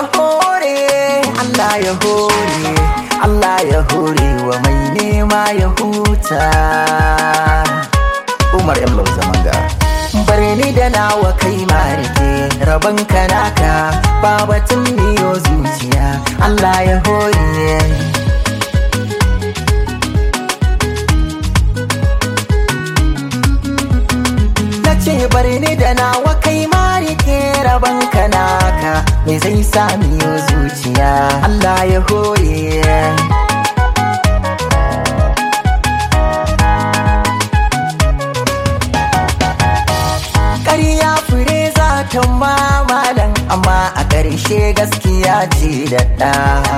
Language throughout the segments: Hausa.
ya hore Allah ya hore Allah ya hore wa mai nema ya huta Umar M. Lau Zamanga Bar ni da nawa kai marike rabon kanaka babatun miyo zuciya Allah ya hore na ce bar ni da nawa kai ma rike rabon kanaka me zai sami yo zuciya Allah ya hore ƙarya fure za ta mamalan amma a ƙarshe gaskiya ce da ɗa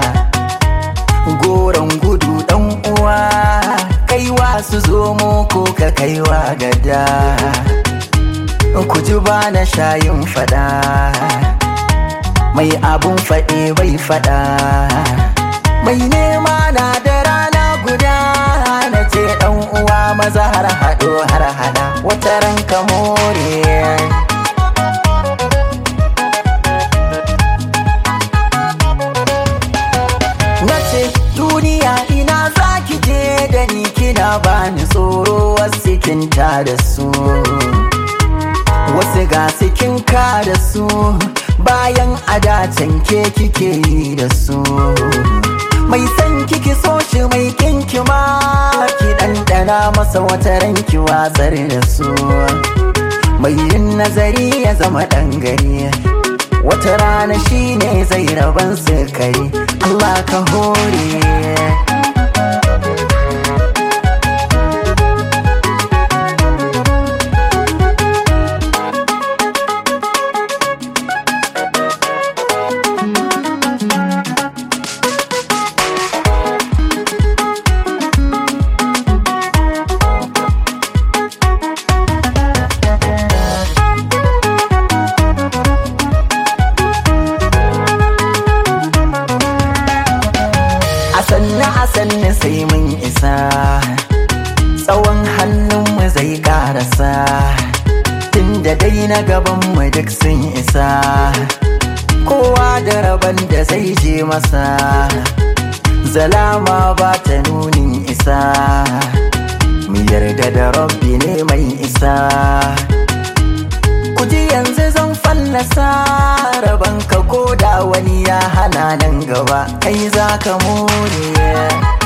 goron gudu ɗan uwa kaiwa su zo mu ko ka kaiwa gada ku ji ba na shayin fada mai abun faɗe bai fada mai nema na da rana guda na ce ɗan uwa maza har haɗo har hada wata ranka more na ce duniya ina za ki je da ni kina bani tsoro wasu kinta da su wasu ga sikin ka da su bayan adacen ke kike yi da su mai san kiki so shi mai kinki ma ki ɗanɗana masa wata ranki watsar da su mai yin nazari ya zama ɗan gari wata rana shine zai raban sukari Allah ka hore a sanna a sanna sai mun isa tsawon hannunmu zai karasa tunda dai na gabanmu duk sun isa kowa da rabon da zai je masa zalama ba ta nunin isa mu yarda da rabbi ne mai isa ku ji yanzu zan fallasa rabon ka ko da wani ya hana nan gaba kai za ka more